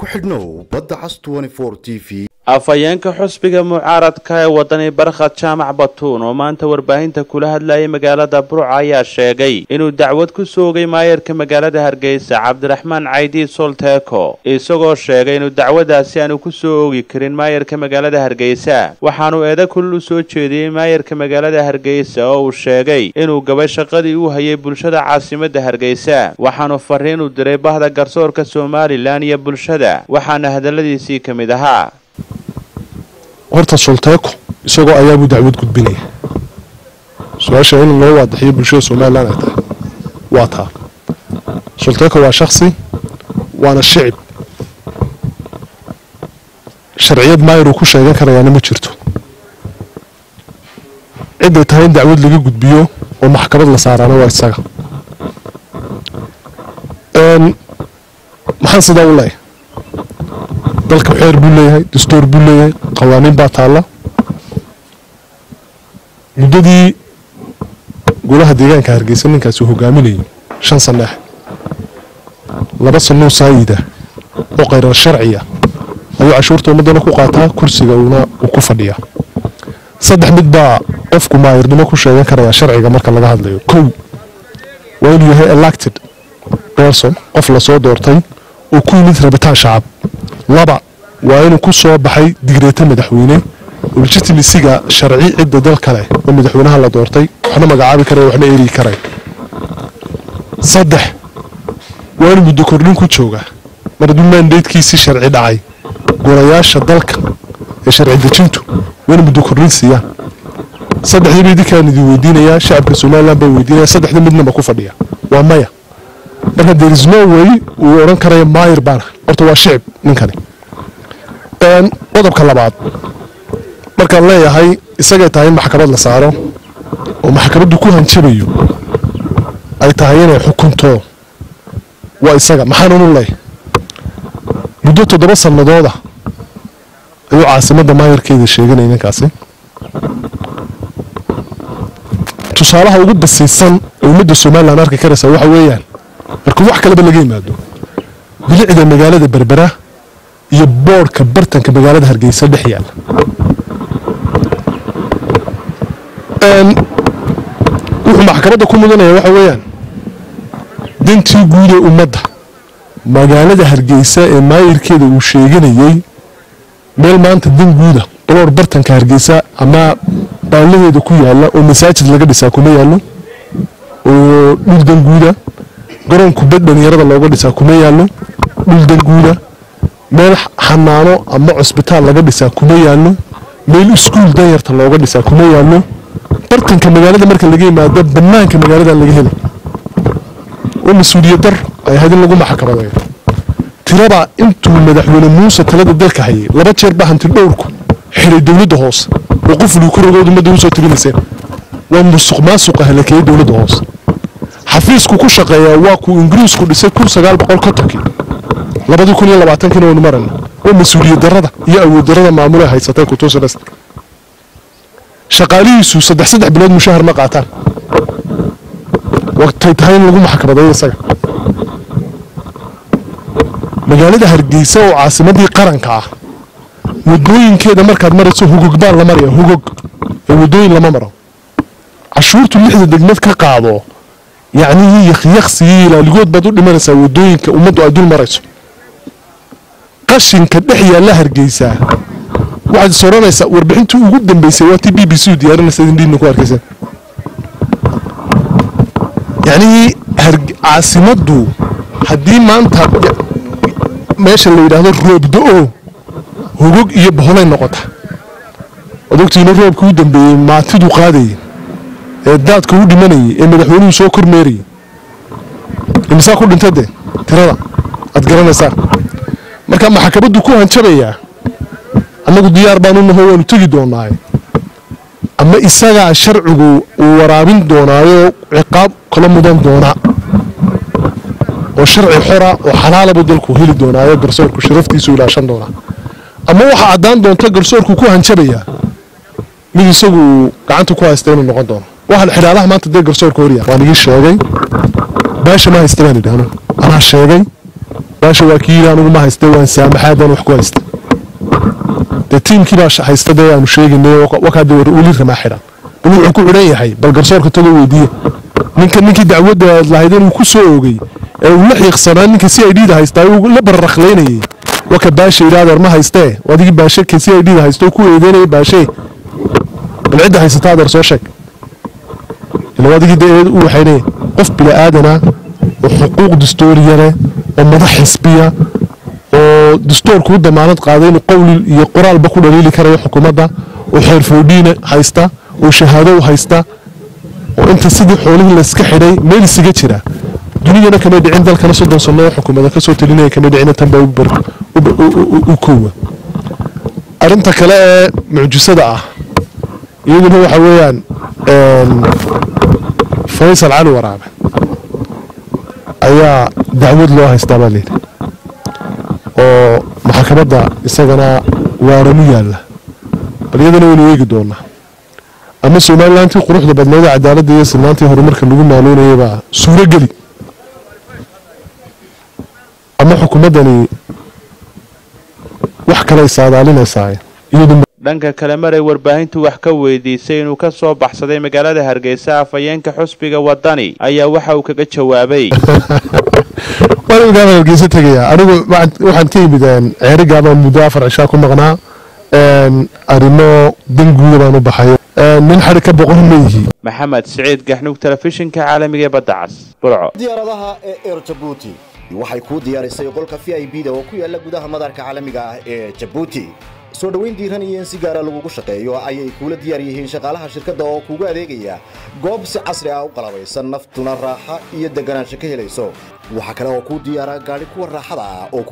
ku xidhnow badda cas t v afhayeenka xusbiga mucaaradka ee wadani barkhad jaamac batuun oo maanta warbaahinta kula hadlayay magaalada burca ayaa sheegay inuu dacwad ku soogay maayarka magaalada hargeysa cabdiraxmaan caydi solteeko isagoo sheegay inuu dacwadaasi aanu ku soo oogi karin maayarka magaalada hargeysa waxaanu eeda kulul u soo jeediyey maayarka magaalada hargeysa oo uu sheegay inuu gabay shaqadii uu hayay bulshada caasimadda hargeysa waxaanu fariin u diray bahda garsoorka somalilan iyo bulshada waxaana hadalladiisii ka mid ahaa horta solteeko isagoo ayaabuu dacwad gudbinaya su-aasha in loo waadaxiyo bulshada somalilan ay tahay waa taa solteeko waa shaksi waana shicib sharciyad maayir uu ku sheegan karayaana ma jirto cidday tahay in dacwad laga gudbiyo oo maxkamad la saaraana waa isaga maxaan sidaa u leeyahay dalka xeer buu leeyahay dastuur buu leeyahay qawaaniin baa taalla muddadii golaha deegaanka hargeysa ninkaasi hogaaminayay shan sanneex laba sanoo saayida oo qayrar sharciya ayuu cashuurta ummaddana ku qaataa kursiga uuna uu ku fadhiyaa saddex mid baa qofku maayirnimo ku sheegan karayaa sharciga marka laga hadlayo kow waa inuu yahay elected person qof lasoo doortay oo ku yimid rabitaan shacab laba waa inuu ku soo baxay digreeto madaxweyne oo legitimisiga sharci cidda dal kale oo madaxweynaha la doortay waxna magacaabi kara waxna erigi karay saddex waa inuu muddo kordhin ku jooga mar hadduu maandeydkiisii sharci dhacay golayaasha dalka ee sharci dejintu waa inuu muddo kordhin siiyaan saddexdiiba idinkaan idin weydiinayaa shacabka somalilan baa weydiinaya saddexda midnaba ku fadhiya waa maya marka derisno way uu odhan karaya maayir baana horta waa shicib ninkani qodobka labaad markaan leeyahay isagay tahay in maxkamad la saaro oo maxkamaddu ku hanjabayo ay tahay inay xukunto waa isaga maxaanunu leeyahay muddo toddoba sannadooda ayuu caasimadda maayarkeeda sheeganaya ninkaasi tusaalaha ugu basiisan ee ummadda somalilan arki karaysa waxa weeyaan marka wax kaleba laga yimaado bilicda magaalada berbera iyo boodhka bartanka magaalada hargeysa dhex yaalla wuxuu maxkamadda ku mudanaya waxa weeyaan dantii guud ee ummadda magaalada hargeysa ee maayirkeeda uu sheeganayey meel maanta dan guuda baloor bartanka hargeysa ama baalaheeda ku yaalla oo masaajid laga dhisaa kuma yaallo oo dhul dan guuda garoon kubad dhalinyarada looga dhisaa kuma yaallo dhul dan guuda meel xanaano ama cusbitaal laga dhisaa kuma yaallo meel iskuul danyarta looga dhisaa kuma yaallo bartanka magaalada marka laga yimaado banaanka magaalada laga hela oo mas-uuliyad dar ay ahayd in lagu maxkamadeeyo tirada intuu madaxweyne muuse talada dalka hayay laba jeer baa hanti dhowrku xiray dowladda hoose oo qufluu ku rogood ummadda usoo tirinayseen waa musuq maasuqa halakeeyey dowladda hoose xafiisku ku shaqeeyaa waa kuu ingiriisku dhisay kun sagaal boqol kontonkii labadii kun iyo labaatankiina waynu marayna waa mas-uuliyad darada iyo awood darada maamule haysatay kutuusinas shaqaalihiisu saddex saddex bilood mushahar ma qaataan waqtay tahay in lagu maxkamadeeyo isaga magaalada hargeysa oo caasimadii qaranka ah wadooyinkeeda markaad marayso hugog baan la maraya hugog ee wadooyin lama maro cashuurtu lixda degmad ka qaado yacnihii yakhyaqsigii ilaaligood baad u dhimanaysaa wadooyinka ummaddu ay dul marayso qashinka dhex yaalla hargeysaa waxaad is odhanaysaa warbixintii ugu dambeysay waa tii b b c u diyaarinaysa indhiina ku arkaysa yacnihii caasimaddu haddii maanta meesha la yidhaahdo roobda-o hogog iyo boholay noqota waad ogtiina roobkii u dambeeyey maatiduu qaadayay ee daadka u dhimanayay ee madaxweynuhu soo kormeerayay imisaa ku dhinta dee tirada aad garanaysaa marka maxkamaddu ku hanjabayaa annagu diyaar baanu naho waanu tegi doonaaye ama isagaa sharcigu uu waraabin doonaayo ciqaab kala mudan doonaa oo sharci xora oo xalaalabu dalku heli doonaayo garsoorku sharaftiisu ilaashan doonaa ama waxaa caddaan doonta garsoorku ku hanjabayaa mid isagu gacanta ku haysta inuu noqon doono waxaan xidhaadaha maanta dee garsoorka horyaa waan igii sheegay baasha ma haysta baan idhaahno anaa sheegay baasha waa kii yidhi anugu ma haysta waan saamaxaadan wax ku haysta dee tiimkii baa haysta dee aanu sheegaynay wakaade weli ramaa xidhan bal wuxuu ku xidhan yahay bal garsoorka tagoo weydiiye ninka ninkii dacwadda lahayd inuu ku soo oogay ee uu la xiiqsanaa ninka c i d da haystaa uu la bararaklaynayay waka baasha yidhi adeer ma haystee adigii baashe ka c i d da haysto ku eedeynaya baashee bal cidda haysata adeer soo sheeg ila adigii dee u waxaynaya qof bila'aadana oo xuquuq dastooriya leh oo madax xisbiya oo dastoorku u damaanad qaaday inuu qowli iyo qoraalba ku dhaliili karayo xukuumadda oo xeerfoodhiina haysta oo shahaado haysta oo inta sidii xoolihii layska xidhay meel isaga jira dunidana kamay dhicin dalkana soddon sanno oo xukuumada kasoo talinaya kamay dhicin tanba u koowa arrinta kale ee mucjisada ah iyaduna waxa weeyaan faysal cali waraabe ayaa dacwad loo haystaa baa layidhi oo maxkamadda isagana waaramu yaalla bal iyadana waynu eegi doonaa ama somalilantii quruxda badneeda cadaaladda iyo silnaantii horumarka lagu maaloonayay baa suuro geli ama xukuumaddani wax kaley saadaalinaysaa iyadu dhanka kale maray warbaahintu wax ka weydiisay inuu ka soo baxsaday magaalada hargeysa afhayeenka xusbiga wadani ayaa waxa uu kaga jawaabay waan magaala hargeysa tegayaa anigu waxaan ka yimid ceerigaabaan muddo afar cishaa ku maqnaa arrimo danguuda baan u baxay nin xari ka boqon mayihi maxamed siciid gaxnug telefishinka caalamiga ee badda cas burco diyaaradaha ee eer jabuuti waxay kuu diyaarisay qolka v i b da oo ku yaala gudaha madaarka caalamiga ah ee jabuuti soo dhoweyn diiran iyo in si gaara lagugu shaqeeyo ayay kuula diyaar yihiin shaqaalaha shirkadda oo kuugu adeegaya goob si casri ah u qalabaysan naftuna raaxa iyo deganaansho ka helayso waxaa kale oo kuu diyaara gaadhi kuwa raaxada ah oo